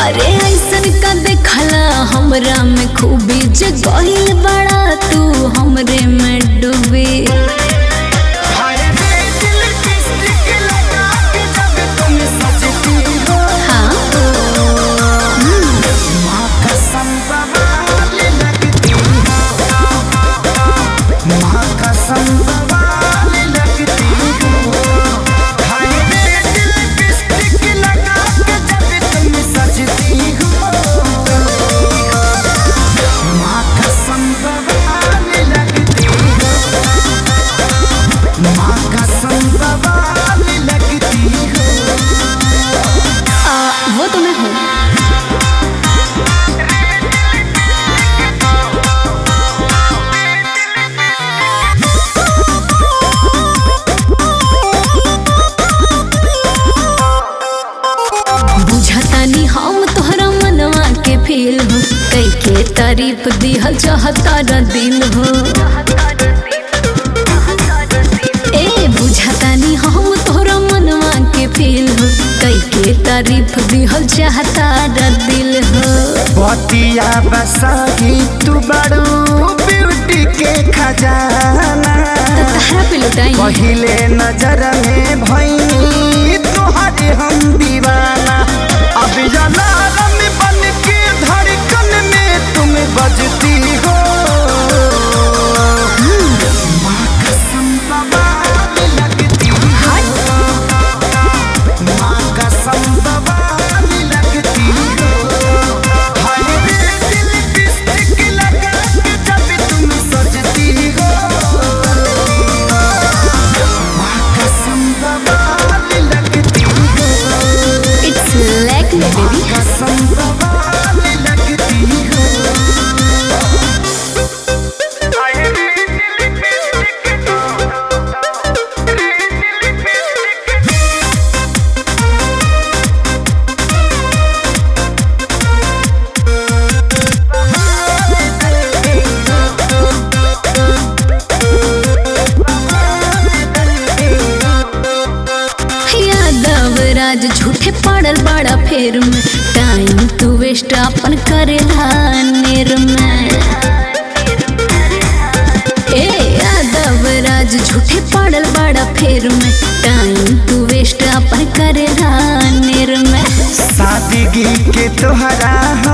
अरे ऐसन का देखला हमरा में खूबी जे गहिल बड़ा तू हमरे में डूबी हाय रे दिल लिपस्टिक लगा के जब तुम सजती हो हाँ माँ कसम बवाल लगती हो माँ कसम बवाल लगती हो हाय रे दिल लिपस्टिक लगा के जब तुम सजती हो माँ कसम बवाल लगती हो माँ कसम बवाल लगती हो आ, वो तो मैं हूँ बुझतानी हम तोहरा मनवा के फील हो कई के तारीफ दिहल चाहता र दिल हो ए बुझतानी हम तोहरा मनवा के फील हो कई के तारीफ दिहल चाहता र दिल हो बतिया बसाही तू बड़ू ब्यूटी के खजाना तहरा पे लुटाई पहिले नजर में भई तोहरे हम दीवाना अब अलार्म बन के धड़कन में तुम बजती हो माँ कसम बवाल लगती हो माँ कसम बवाल लगती हो हाय रे दिल लिपस्टिक लगा के जब तुम सजती हो माँ कसम बवाल लगती हो इट्स लाइक मी बेबी कसम बवाल लगती हो हाय रे दिल लिपस्टिक यादव राज झूठे पड़ल बड़ा फेर में टाइम तू वेस्ट अपन करेला नेर में ए यादव राज झूठे पड़ल बड़ा फेर में टाइम तू वेस्ट अपन करेला नेर में सादगी के तोहरा